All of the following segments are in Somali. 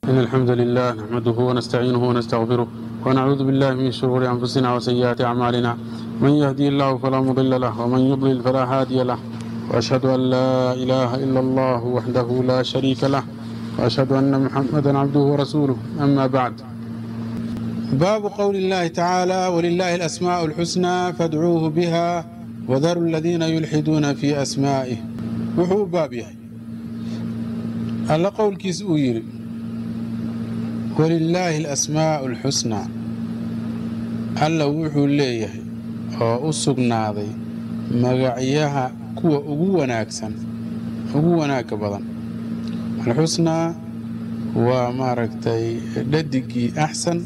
إن الحمد لله نحمده ونستعينه ونستغفره ونعوذ بالله من شرور أنفسنا وسيئات أعمالنا من يهدي الله فلا مضل له ومن يضلل فلا هادي له وأشهد أن لا إله إلا الله وحده لا شريك له وأشهد أن محمدا عبده ورسوله أما بعد باب قول الله تعالى ولله الأسماء الحسنى فادعوه بها وذروا الذين يلحدون في أسمائه وحو باب يحي alla qowlkiis uu yidhi walilaahi alasmaa'u alxusnaa alla wuxuu leeyahay oo u sugnaaday magacyaha kuwa ugu wanaagsan ugu wanaagga badan alxusnaa waa maaragtay dhadigii axsan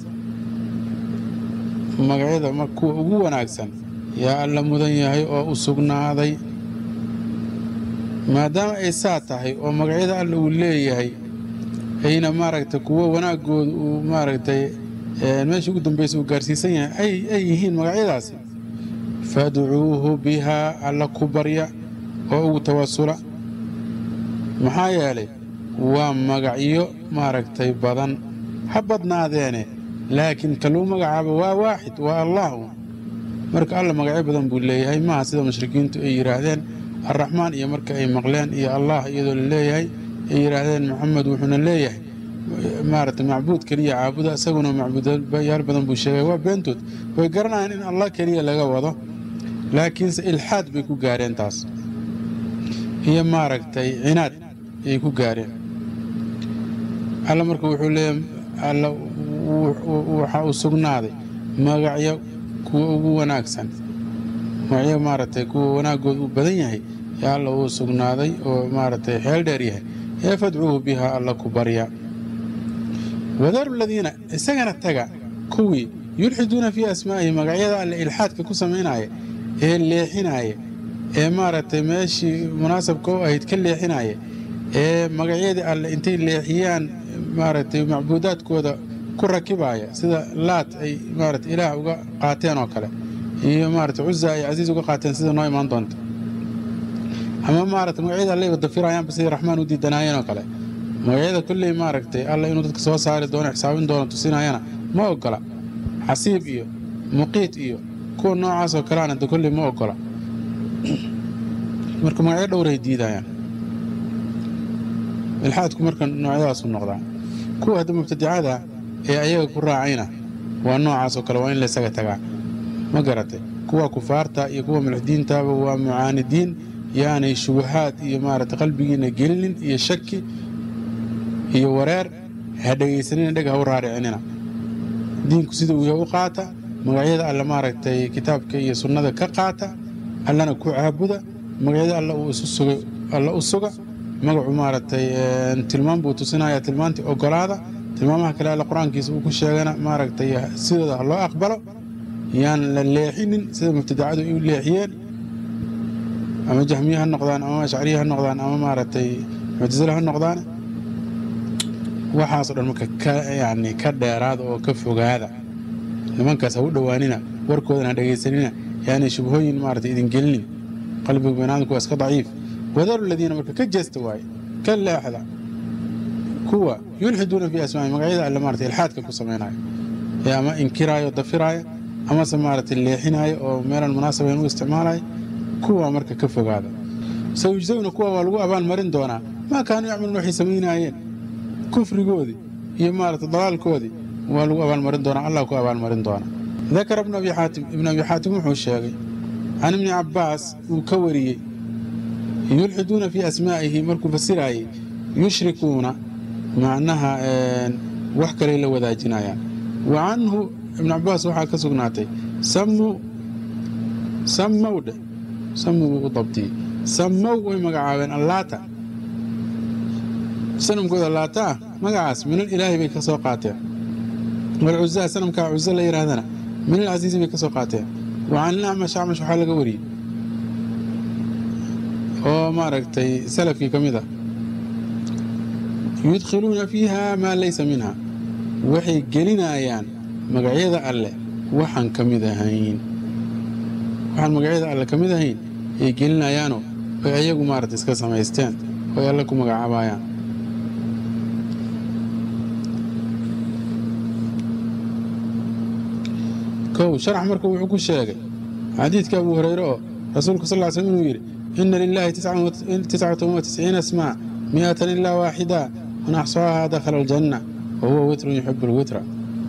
magacyada kuwa ugu wanaagsan yaa alla mudan yahay oo u sugnaaday maadaama ay saa tahay oo magacyada alla uu leeyahay ayna maaragtay kuwo wanaagooda uu maaragtay meesha ugu dambaysa uu gaarsiisan yahay ay yihiin magacyadaasi fadcuuhu bihaa alla ku barya oo ugu tawasula maxaa yeelay waa magacyo maaragtay badan ha badnaadeene laakiin kaluu magacaaba waa waaxid waa allah marka alla magacyo badan buu leeyahay maaha sida mushrikiintu ay yidhaahdeen arraxmaan iyo marka ay maqleen iyo allah iyadoo la leeyahay ay yidhaahdeen maxamed wuxuuna leeyahay maaragtay macbuud keliya caabuda isaguna macbuudyaal badan buu sheegay waa beentood way garanayaan in allah keliya laga wado laakiinse ilxaad bay ku gaareen taas iyo maaragtay cinaad ayay ku gaareen alla marka wuxuu leeyahay alla waxa uu sugnaaday magacyo kuwa ugu wanaagsan magacyo maaragtay kuwa wanaaggood uu badan yahay yaa alla uu sugnaaday oo maaragtay xeel dheer yahay ee fadcuuhu bihaa alla ku barya wadaru ladiina isagana taga kuwii yulxiduuna fii asmaa'ihi magacyada alle ilxaadka ku samaynaya ee leexinaya ee maaragtay meeshii munaasabka u ahayd ka leexinaya ee magacyadii alle intay leexiyaan maaragtay macbuudaadkooda ku rakibaya sida laat ay maaragtay ilaah uga qaateen oo kale iyo maarata cuza ay casiis uga qaateen sida noo imaan doonta ama maarata magacyada allay wadafirayaanba siday raxmaan u diidanaayeen oo kale magacyada kolley maaragtay alla inuu dadka soo saari doono xisaabin doono tusinayana ma ogola xasiib iyo muqiit iyo kuwa noocaasoo kaleana de kolley ma ogola marka magacyo dhowray diidayaan ilxaadku marka noocyadaasu noqdaa kuwa hadda mubtadicada ee ayaga ku raacayna waa noocaasoo kale waa in laysaga tagaa ma garatay kuwa kufaarta iyo kuwa mulxidiintaaba waa mucaanidiin yaanay shubahaad iyo maarata qalbigiina gelinin iyo shaki iyo wareer ha dhegaysanina dheg ha u raaricinina diinku sida uu yahay u qaata magacyada alle maaragtay kitaabka iyo sunnada ka qaata allana ku caabuda magacyada alle uu isu sugay alla u suga magacu maaragtay tilmaam buu tusinaya tilmaantii ogolaada tilmaamaha kale alle qur-aankiisa uu ku sheegana maaragtay sidooda ha loo aqbalo yaan la leexinin sida mubtadacadu ay u leexiyeen ama jahmiye ha noqdaan ama ashcariye ha noqdaan ama maaragtay muctasile ha noqdaan waxaasoo dhan marka ka yani ka dheeraada oo ka fogaada nimankaas ha u dhowaanina warkoodana ha dhegaysanina yaanay shubhooyin maaragtay idin gelinin qalbiga banaadamku waa iska daciif wadaru ladiina marka ka jeesta waaye ka leexda kuwa yulxiduuna fii asmaai magacyada alle maarata ilxaadka ku samaynayo ee ama inkiraayo dafiraaya amase maaragtay leexinaayo oo meelaan munaasabayn u isticmaalayo kuwa marka ka fogaada sayujsawna kuwa waa lagu abaalmarin doonaa maa kaanuu yacmaluun waxay samaynaayeen kufrigoodii iyo maaragtay dalaalkoodii waa lagu abaalmarin doonaa allah ku abaalmarin doonaa dakara ibnu abi xaatim ibnu abi xaatim wuxuu sheegay can ibni cabbaas uu ka wariyey yulxiduuna fii asmaa'ihi markuu fasiraayey yushrikuuna macnaha wax kaley la wadaajinayaan wa canhu ibnu cabbaas waxaa ka sugnaatay sammuu sammow dheh sammuu buu u dabdiyey sammow way magacaabeen allaata sanamkooda laata ah magacaas minal ilaahi bay ka soo qaateen walcuzaa sanamkaa cuzo la yidhaahdana minal casiisi bay ka soo qaateen wa can ilacmash acmash waxaa laga wariyey oo maaragtay salafkii ka mid ah yudkhiluuna fiiha maa laysa minha waxay gelinayaan magacyada alleh waxaan ka mid ahayn waxaan magacyada alle ka mid ahayn ay gelinayaanoo ay ayagu maaragta iska samaysteen oo ay alle ku magacaabayaan kow sharax marka wuxuu ku sheegay xadiidka abu hureyre oo rasuulku sal ly slm inuu yidhi ina lilaahi tiscata wa tisciina asmaa mi'atan ilaa waaxida man axsaahaa dakhala aljanna wa huwa witrun yuxibu lwitra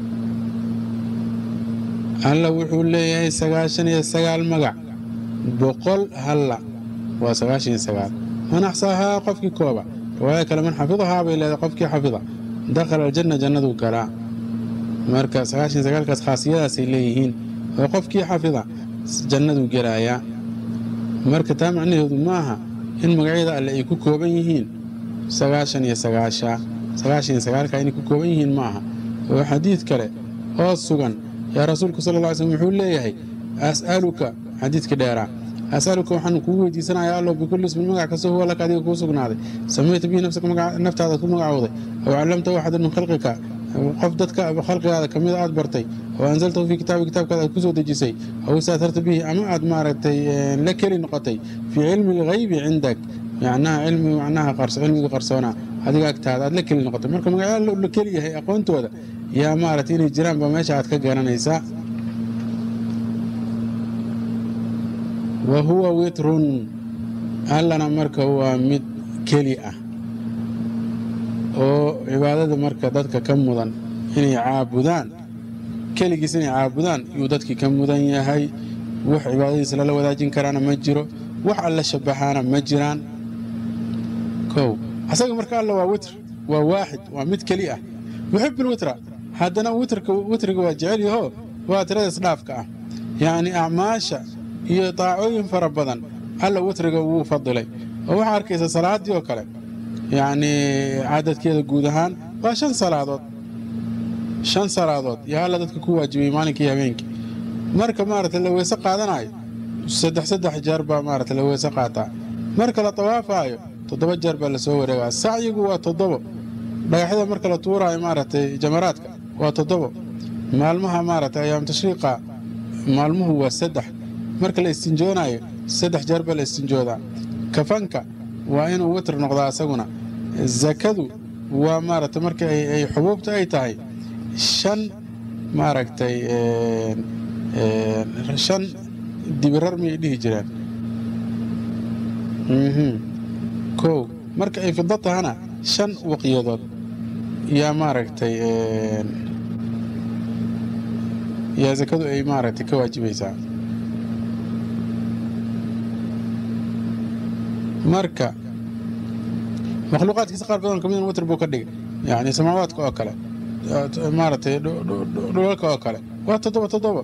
alla wuxuu leeyahay sagaashan iyo sagaal magac boqol halla waa sagaashan iyo sagaal man axsaahaa qofkii kooba riwaaya kale man xafidahaa bay leedahay qofkii xafida dakhala aljanna jannaduu galaa marka sagaashan sagaalkaas khaasiyadaasay leeyihiin oo qofkii xafida jannaduu gelaayaa marka taa macnaheedu ma aha in magacyada alle ay ku kooban yihiin sagaashan iyo sagaasha sagaashan iyo sagaalka inay ku kooban yihiin ma aha oo xadiid kale oo sugan yaa rasuulku sala lla ly slm wuxuu leeyahay as'aluka xadiidka dheeraa as'aluka waxaan kugu weydiisanayaa allow bikulli ismin magac kasta huwa laka adiga kuu sugnaaday samayta bihi nafsaka naftaada ku magacowday aw callamtahu axadan min khalqika qof dadka khalqigaada ka mida aad bartay oo anzaltahu fii kitaabi kitaabkaada aad ku soo dejisay aw istaatarta bihi ama aad maaragtay la keli noqotay fii cilmi alghaybi cindak macnaha cilmi macnaha cilmiga qarsoona adiga agtaada aad la keli noqotay marka magacyaa la keli yahay aqoontooda yaa maaragtay inay jiraan baa meesha aad ka garanaysaa wa huwa witrun allana marka waa mid keli ah oo cibaadada marka dadka ka mudan inay caabudaan keligiis inay caabudaan yuu dadkii ka mudan yahay wax cibaadadiisa lala wadaajin karaana ma jiro wax alla shabaxaana ma jiraan kow asaga marka alla waa witr waa waaxid waa mid keli ah yuxibu lwitra haddana witriga waa jecel yaho waa tirada isdhaafka ah yacni acmaasha iyo daacooyin fara badan alla witriga wuu fadilay oo waxaa arkaysa salaaddii oo kale yacnii cadadkeeda guud ahaan waa shan salaadood shan salaadood yaa alla dadka ku waajibiyey maalinkii habeenkii marka maaragtay la weyse qaadanayo saddex saddex jeer baa maaragtay la weyse qaataa marka la tawaafaayo toddoba jeer baa lasoo wareegaa sacyigu waa toddobo dhagaxyada marka la tuuraayo maaragtay jamaraadka waa toddobo maalmaha maaragtay ayaam tashriiqa maalmuhu waa saddex marka la istinjoonaayo saddex jeer baa la istinjoodaa kafanka waa inuu witr noqdaa asaguna zakadu waa maaragtay marka ay xubuubta ay tahay shan maaragtay shan dibirar miyay dhihi jireen kow marka ay fido tahana shan waqyadood yaa maaragtay yaa zakadu ay maaragtay ka waajibaysaa marka makhluuqaadkiisa qaar badan kamid witr buu ka dhigay yacni samaawaadka oo kale maaragtay dhulalka oo kale waa toddoba toddoba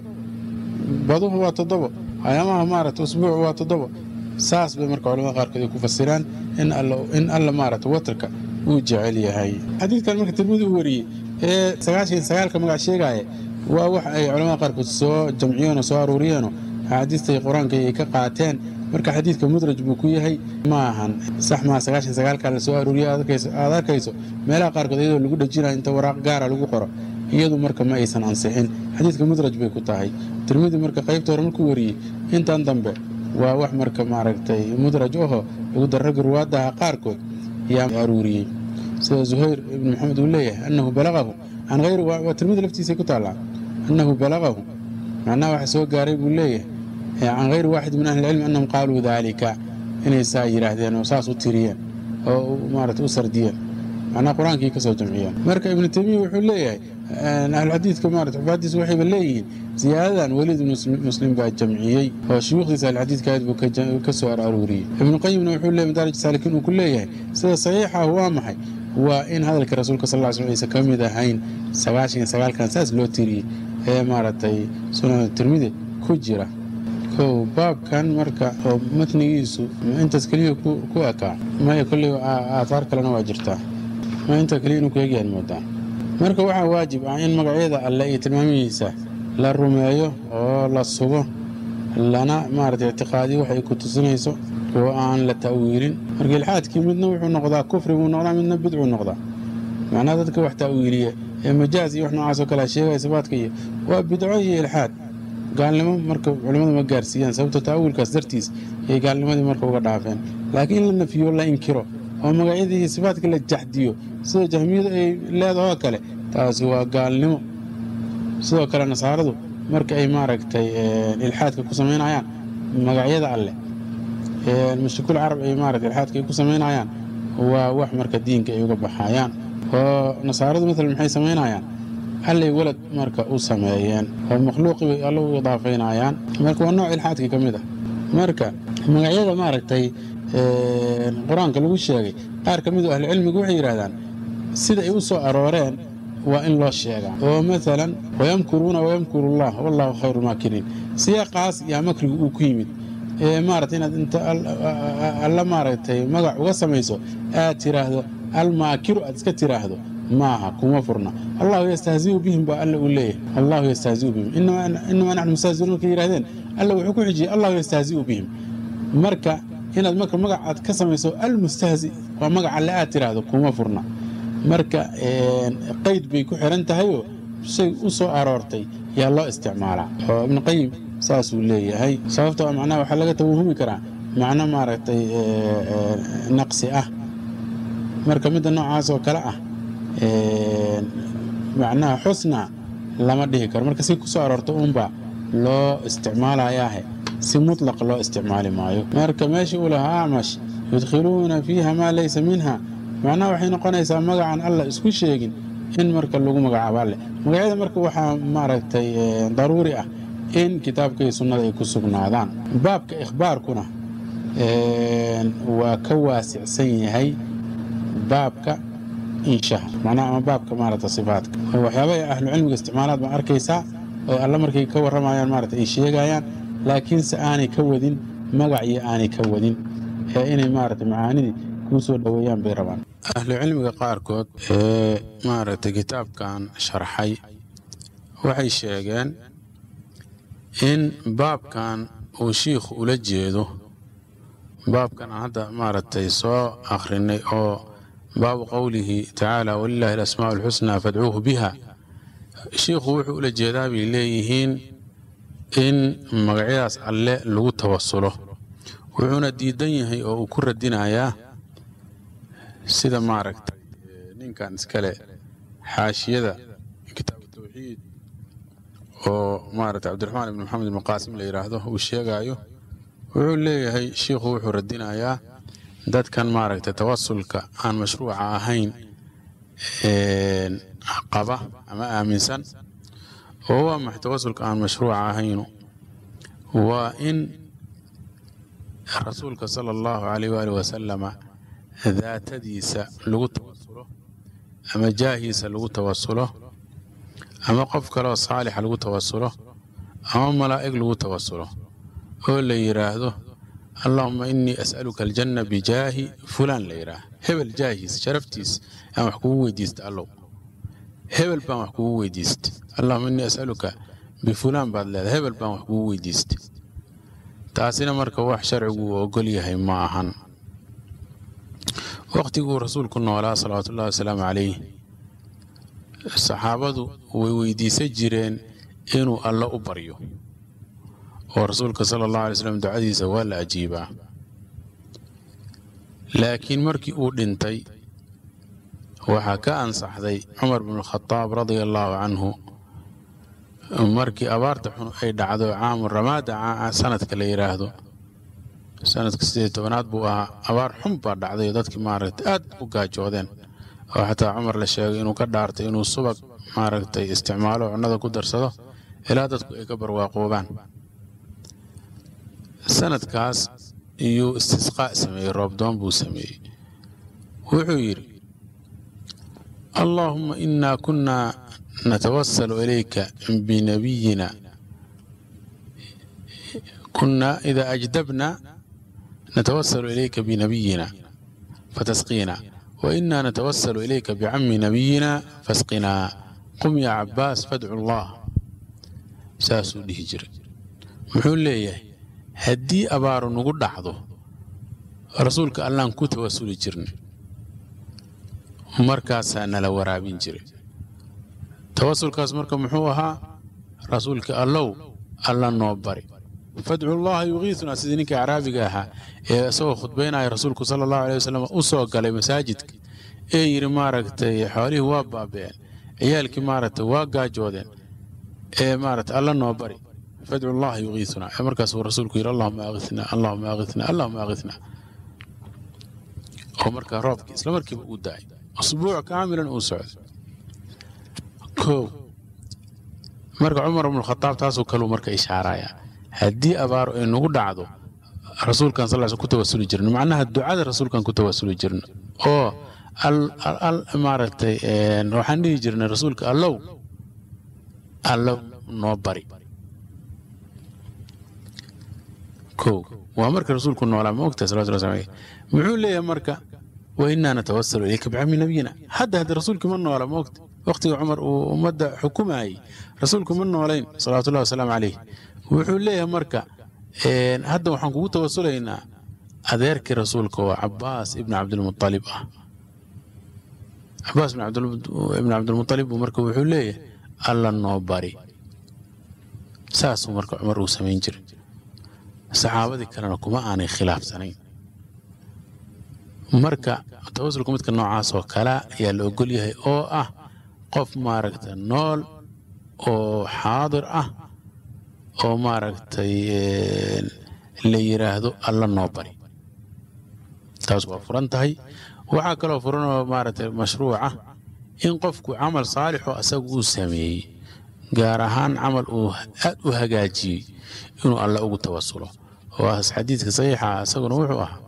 baduhu waa toddobo ayaamaha maaragtay usbuucu waa toddobo saas bay marka culamada qaarkood ay ku fasiraan in alla maaragtay watrka uu jecel yahay xadiidkan marka tirmidi u wariyey ee sagaashan sagaalka magac sheegaya waa wax ay culamada qaarkood soo jamciyeen oo soo aruuriyeenoo axaadiistay qur-aanka ay ka qaateen marka xadiidka mudraj buu ku yahay ma ahan sax maa sagaashan sagaalka la soo aruuriya aad arkayso meelaha qaarkood iyadoo lagu dhejinayo inta waraaq gaara lagu qoro iyadu marka ma aysan ansixin xadiidka mudraj bay ku tahay tirmidi marka qaybta hore markuu wariyey intan dambe waa wax marka maaragtay mudraj aho lagu darragga ruwaadaha qaarkood yaa aruuriyey sida zuhayr ibnu maxamed uu leeyahay annahu balaqahu can hayri waa tirmidi laftiisay ku taallaa annahu balaqahu macnaha waxa soo gaaray buu leeyahay can hayri waaxid min ahli ilcilmi annahum qaaluu daalika inay saa yidhaahdeen oo saas u tiriyeen oo maarata u sardiyeen macnaha qur-aankii ka soo jamciyeen marka ibnu taymiya wuxuu leeyahay ahluxadiidka maarata xufaaddiisa waxayba leeyihiin ziyaadadan weliid muslim baa jamciyey oo shuyuukhdiisa ahluxadiidka aad buu ka soo aruuriyey ibnu qayimna wuxuu leeyahy madaarij saalikiin uu ku leeyahay sida saxiixa ah waa maxay waa in hadalka rasuulka sal ll slam aysan ka mid ahayn sagaashan iyo sagaalkan saas loo tiriyey ee maaragtay sunan tirmidi ku jira kow baabkan marka oo matnigiisu intaas keliya ku ekaa maya kolley aathaar kalena waa jirtaa ma inta keliya inuu ku egyahan moodaa marka waxaa waajib ah in magacyada alle iyo tilmaamihiisa la rumeeyo oo la sugo lana maaragtay ictiqaadiyo waxay ku tusinayso oo aan la ta'wiilin marka ilxaadkii midna wuxuu noqdaa kufri buu noqdaa midna bidcuu noqdaa macnaha dadka wax ta'wiiliya ee majaaz iyo wax noocaas oo kale sheegaya sifaadka iyo waa bidco iyo ilxaad gaalnimo marka culimmadu ma gaarsiiyaan sababto ta'awilkaas dartiis ayay gaalnimadii marka uga dhaafeen laakiin in la nafiyo la inkiro oo magacyadii iyo sifaadka la jaxdiyo sida jahmiyadu ay leedahoo kale taasi waa gaalnimo sidoo kale nasaaradu marka ay maaragtay ilxaadka ku samaynayaan magacyada alleh mushrikuul carab ay maaragtay ilxaadka ay ku samaynayaan waa wax marka diinka ay uga baxayaan oo nasaaradu maalan maxay samaynayaan allay walad marka u sameeyeen oo makhluuqii bay alla u idaafaynayaan marka waa nooc ilxaadka ka mid ah marka magacyada maaragtay qur-aanka lagu sheegay qaar ka mid oo ahlucilmigu waxay yidhahdaan sida ay u soo arooreen waa in loo sheegaa oo maalan wayamkuruuna wayamkuru allah wallahu khayru maakiriin siyaaqaas yaa makrigu uu ku yimid maaragtay inaad inta alla maaragtay magac uga samayso aad tiraahdo almaakiru aad iska tiraahdo maaha kuma furna allahu yastahziu bihim baa alla uu leeyahay allahu yastahziu bihim inamaa naxnu mustahziuun markay yidhahdeen alla wuxuu ku xijiyey allahu yastahziu bihim marka inaad marka magac aad ka samayso almustahzi waa magac alle aad tiraahdo kuma furna marka qayd bay ku xiran tahayoo shay u soo aroortay yaa loo isticmaalaa oo ibnuqayim saasuu leeyahay sababtoo macnaha waxaa laga tawahumi karaa macno maaragtay naqsi ah marka midda noocaas oo kale ah macnaha xusna lama dhihi karo marka si ku soo aroorto uunbaa loo isticmaalayaahe si mutlaq loo isticmaali maayo marka meeshii uu lahaa acmash yudkhiluuna fiiha maa laysa minha macnaha waxay noqonaysaa magacan alla isku sheegin in marka lagu magacaabo alle magacyada marka waxaa maaragtay daruuri ah in kitaabka iyo sunnada ay ku sugnaadaan baabka ikhbaarkuna waa ka waasicsan yahay baabka inshaha macnaha ama baabka maaragta sifaadka waxyaabaha ahlu cilmiga isticmaalaad baan arkaysaa oo alla markay ka warramayaan maarata ay sheegayaan laakiinse aanay ka wadin magac iyo aanay ka wadin ee inay maarata macaanidii kuu soo dhoweeyaan bay rabaan ahlu cilmiga qaarkood ee maaragtay kitaabkan sharxay waxay sheegeen in baabkan uu shiikhu ula jeedo baabkan aan hadda maaragtay soo akhrinay oo baabu qowlihi tacaala walilaahi alasmaa'u alxusnaa fadcuuhu biha shiikhu wuxuu ula jeedaa bay leeyihiin in magacyadaas alle lagu tawasulo wuxuuna diidan yahay oo uu ku radinayaa sida maaragtay ninkan iskale xaashiyada kitaabu tawxiid oo maaragtay cabdiraxmaan ibn maxamed ibn qaasim la yidhaahdo uu sheegaayo wuxuu leeyahay shiikhu wuxuu radinayaa dadkan maaragtay tawasulka aan mashruuca ahayn qaba ama aaminsan oo waa maxay tawasulka aan mashruuca ahaynu waa in rasuulka sala allahu calayh waali wasalama daatadiisa lagu tawasulo ama jaahiisa lagu tawasulo ama qof kaleoo saalixa lagu tawasulo ama malaa'ig lagu tawasulo oo la yidhaahdo allahuma inii as'aluka aljanna bijaahi fulaan la yidhaah hebel jaahiis sharaftiis aan wax kugu weydiista allow hebel baan wax kugu weydiista allahuma inii as'aluka bifulaan baad leedahay hebel baan wax kugu weydiista taasina marka wax sharcigu uu ogol yahay ma ahan wakhtiguu rasuulku noolaa salawaatuullahi wasalaamu calayh saxaabadu way weydiisan jireen inuu alle u baryo oo rasuulka sala allahu alay slam ducadiisa waa la ajiibaa laakiin markii uu dhintay waxaa ka ansaxday cumar bnukhadaab radia allaahu canhu markii abaarta xun ay dhacdo caamu ramaada sanadka la yidhaahdo sanadka sideed tobanaad buu ahaa abaar xun baa dhacday dadkii maaragtay aad u gaajoodeen oo xataa cumar la sheegay inuu ka dhaartay inuu subag maaragtay isticmaalo cunnada ku darsado ilaa dadku ay ka barwaaqoobaan sanadkaas iyuu istisqaa sameeyey roobdoon buu sameeyey wuxuu yidhi allaahumma innaa kunnaa natawasalu ilayka binabiyina kunnaa idaa ajdabna natawasalu ilayka binabiyina fatasqiina wa innaa natawasalu ilayka bicammi nabiyina fasqinaa qum yaa cabbaas fadcu allah saasuu dhihi jiray muxuu leeyahay haddii abaaru nagu dhacdo rasuulka allaan ku tawasuli jirnay markaasaa nala waraabin jiray tawasulkaas marka muxuu ahaa rasuulka allow alla noo bari fadcullaha yugiisunaa sidii ninkii caraabiga ahaa ee isagoo khudbaynaya rasuulku sala allahu alay wasalam u soo galay masaajidka ee yidhi maaragtay xoolihii waa baaba'een ciyaalkii maaragtay waa gaajoodeen ee maarata alla noo bari fadcu allaha yugiisunaa ee markaasuu rasuulku yidhi allahuma aghitna allahuma aghitna allahuma aghitna oo markaa roobkii isla markiiba uu daay usbuuc kaamilan uu socday kow marka cumar ibnukhadaab taasoo kaleu marka ishaaraya haddii abaaro ay nagu dhacdo rasuulkan sal ku tawasuli jirno macnaha ducada rasuulkan ku tawasuli jirno oo maaragtay waxaan dhihi jirnay rasuulka allow allow noo bari kow waa marka rasuulku noolaa ma ogtahay salawatu llahi aleyh muxuu leeyahay marka wa innaa natawasalu ilayka bicami nabiyina hadda hadda rasuulkii ma noola ma ogta waqtiga cumar uu ummadda xukumayay rasuulku ma noolayn salawatullahi wasalaamu caleyh wuxuu leeyahay marka hadda waxaan kugu tawasulaynaa adeerkii rasuulka oo cabaas ibni cabdilmualib ah cabaas ibni cabdilmualib buu marka wuxuu leeyahay alla noo bari saasuu marka cumar uu samayn jiray saxaabadii kalena kuma aanay khilaafsanayn marka tawasulka midka noocaas oo kale ayaa la ogol yahay oo ah qof maaragta nool oo xaadir ah oo maaragtay la yidhaahdo alla noo bari taas waa furan tahay waxaa kaloo furan oo maaragtay mashruuca in qofku camal saalixoo asagu uu sameeyey gaar ahaan camal uu aad u hagaajiyey inuu alla ugu tawasulo oo ah xadiidka saxiixa isaguna wuxuu ahaa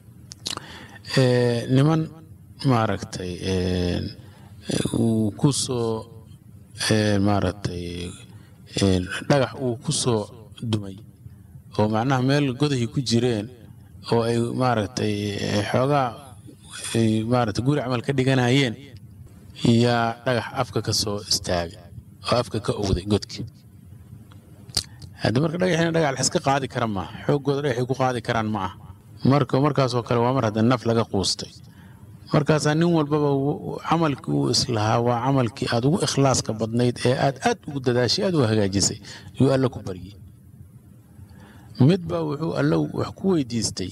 niman maaragtay uu ku soo maaragtay dhagax uu ku soo dumay oo macnaha meel godahay ku jireen oo ay maaragtay xoogaa ay maaragtay guri camal ka dhiganayeen yaa dhagax afka ka soo istaagay oo afka ka owday godkii haddi marka dhagaxiina dhagax la iska qaadi kara maaha xooggooda dhagaxay ku qaadi karaan ma ah marka markaasoo kale waa mar hadda naf laga quustay markaasaa nin walbaba camalkii uu islahaa waa camalkii aad ugu ikhlaaska badnayd ee aad aad ugu dadaashay aad u hagaajisay yuu alla ku baryey mid baa wuxuu alla wax ku weydiistay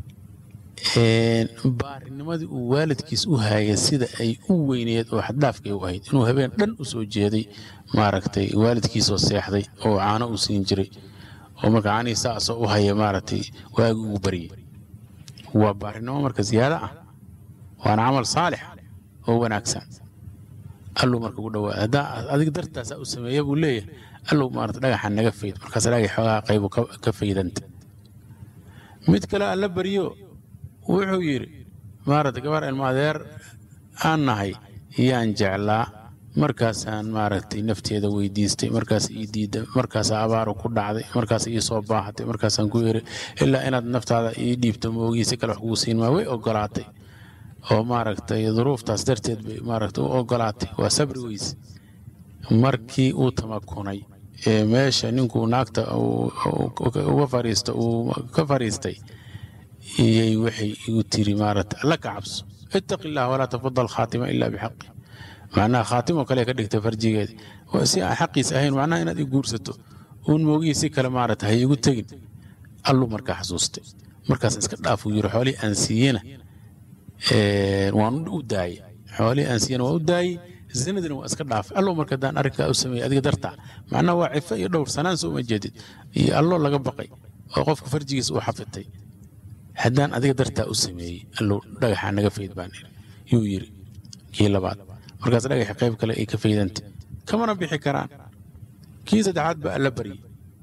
baarinimadii uu waalidkiis u haayay sida ay u weyneed oo xaddaafkay u ahayd inuu habeen dhan u soo jeeday maaragtay waalidkiisoo seexday oo caano u siin jiray oo marka caanihii saasoo u haya maaragtay waagi ugu baryey waa baarinimo marka ziyaado ah waana camal saalix oo wanaagsan alluu marka ugu dhawaada haddaa adig dartaasaa u sameeya buu leeyahay alluu maarata dhagaxa naga fayd markaas dhagax xoogaa qaybu ka faydanta mid kale alla baryo wuxuu yidhi maarata gabar ilma adeer aan nahay yaan jeclaa markaasaan maaragtay nafteeda weydiistay markaas ii diida markaasaa abaaru ku dhacday markaas ii soo baahatay markaasaan ku iri ilaa inaad naftaada ii dhiibto moogii si kale wax kugu siin maa way ogolaatay oo maaragtay duruuftaas darteed bay maaragtay u ogolaatay waa sabri weyse markii uu tamakunay ee meesha ninkuu naagta uga fariista uu ka fariistay iyay waxay igu tiri maaragtay alla ka cabso ittaqi illah walaa tafadal khaatima ilaa bixaqi macnaha khaatimo kale ka dhigtay farjigeeda si aan xaqiis ahayn macnaha inaad i guursato uun moogihii si kale maaragta hay igu tegin alluu markaa xasuustay markaas iska dhaafuu yiri xoolihii aan siiyena waan u daayey xoolihii aan siiyena waan u daayey zinadina waa iska dhaafay alloo marka haddaan arrinkaa u sameeyey adiga dartaa macnaha waa cifo iyo dhowr sanaan soo uma jeedid iyo alloo laga baqay oo qofka farjigiisa uu xafitay haddaan adiga dartaa u sameeyey alluu dhagaxaa naga fayd baan yuu yiri kii labaad markaas dhagaxa qayb kale ay ka faydanta kamana bixi karaan kii saddexaad baa alla baryey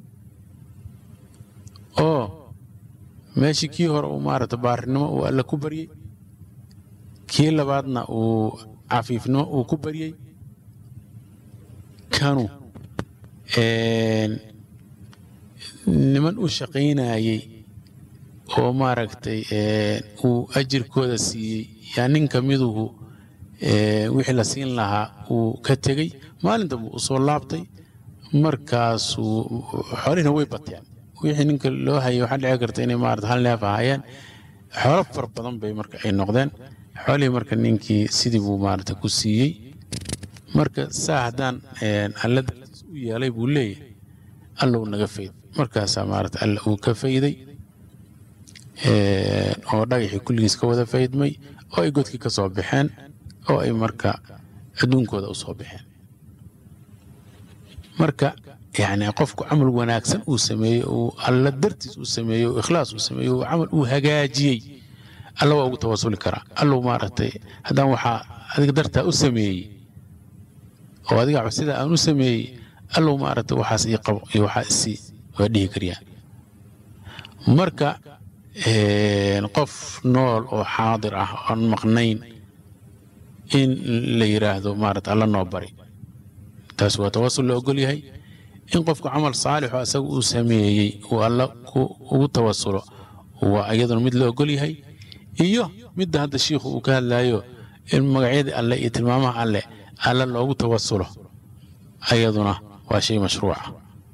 oo meeshii kii hore uu maarata baarinimo uu alla ku baryey kii labaadna uu cafiifnimo uu ku baryey kanu niman u shaqaynayey oo maaragtay uu ajirkooda siiyey yaa nin ka miduhu wixii la siin lahaa uu ka tegey maalinta buu usoo laabtay markaasuu xoolihina way bateen wixii ninka loo hayay waxaa dhici karta inay maarata hal neef ahaayeen xoolo far badan bay marka ay noqdeen xoolihii marka ninkii sidii buu maarata ku siiyey marka saa haddaan alla dartiis u yeelay buu leeyahay allou naga fayd markaasaa maarata alla uu ka fayday oo dhagaxii kulligiis ka wada faydmay oo ay godkii ka soo baxeen oo ay marka adduunkooda u soo baxeen marka yani qofku camal wanaagsan uu sameeyey uu alla dartiis uu sameeyey uu ikhlaas uu sameeyey uu camal uu hagaajiyey alla waa ugu tawasuli karaa allow maaragtay haddaan waxaa adiga dartaa u sameeyey oo adiga sida aan u sameeyey allow maaragtay waxaas ii qabo iyo waxaa isii waa dhihi karyaa marka qof nool oo xaadir ah oon maqnayn in la yidhaahdo maarata alla noo bari taas waa tawasul la ogol yahay in qofku camal saalixo asaga uu sameeyey uu alla ugu tawasulo waa iyaduna mid la ogol yahay iyo midda hadda shiikhu uu ka hadlayo in magacyadii alle iyo tilmaamaha alle alla loogu tawasulo ayaduna waa shay mashruuca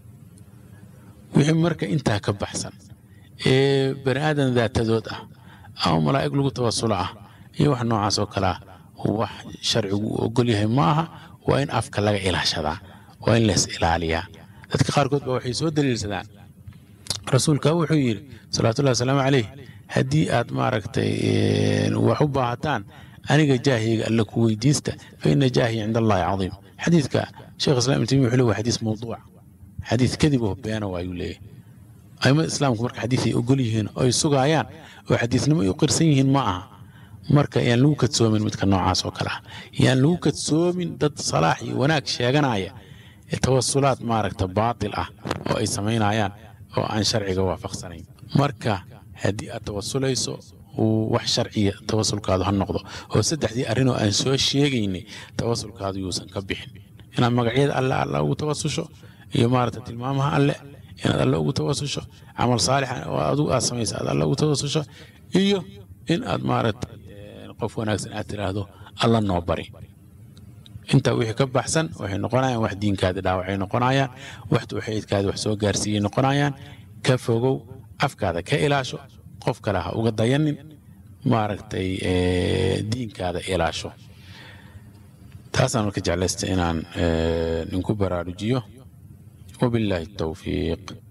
wixii marka intaa ka baxsan ee bani aadan daatadood ah ama malaa'ig lagu tawasulo ah iyo wax noocaas oo kale ah wax sharcigu uu ogol yahay ma aha waa in afka laga ilaashadaa waa in lees ilaaliyaa dadka qaarkood ba waxay soo daliilsadaan rasuulka wuxuu yidhi salawaatullahi wasalaamu calayh haddii aad maaragtay wax u baahataan aniga jaahiyga alle ku weydiista fa ina jaahiya cinda allahi cadiim xadiidka sheekh islam ibn taymiya wuxuu leeyahay waa xadiis mawduuc xadiis kadib oo beena waayuu leeyahay aimada islaamku marka xadiis ay ogol yihiin oo ay sugaayaan oo xadiisnimo ay u qirsan yihiin ma aha marka yaan lagu kadsoomin midka noocaas oo kale ah yaan lagu kadsoomin dad salaax iyo wanaag sheeganaya tawasulaad maaragta baatil ah oo ay samaynayaan oo aan sharciga waafaqsanayn marka haddii aad tawasulayso wax sharciya tawasulkaadu ha noqdo oo saddexdii arrinoo aan soo sheegaynay tawasulkaadu yuusan ka bixin inaad magacyada alle alla ugu tawasusho iyo maaragta tilmaamaha alle inaad alle ugu tawasusho camal saalixa oo adigu aad samaysa aad alle ugu tawasusho iyo in aad maaragtay qof wanaagsan aad tiraahdo alla noo bari intaa wixii ka baxsan waxay noqonayaan wax diinkaadi dhaawacay noqonayaan wax tawxiidkaadi wax soo gaarsiiyey noqonayaan ka fogow afkaada ka ilaasho qof kale ha uga dayanin maaragtay diinkaada ilaasho taasaan marka jeclaysta inaan inku baraarujiyo wabilaahi tawfiiq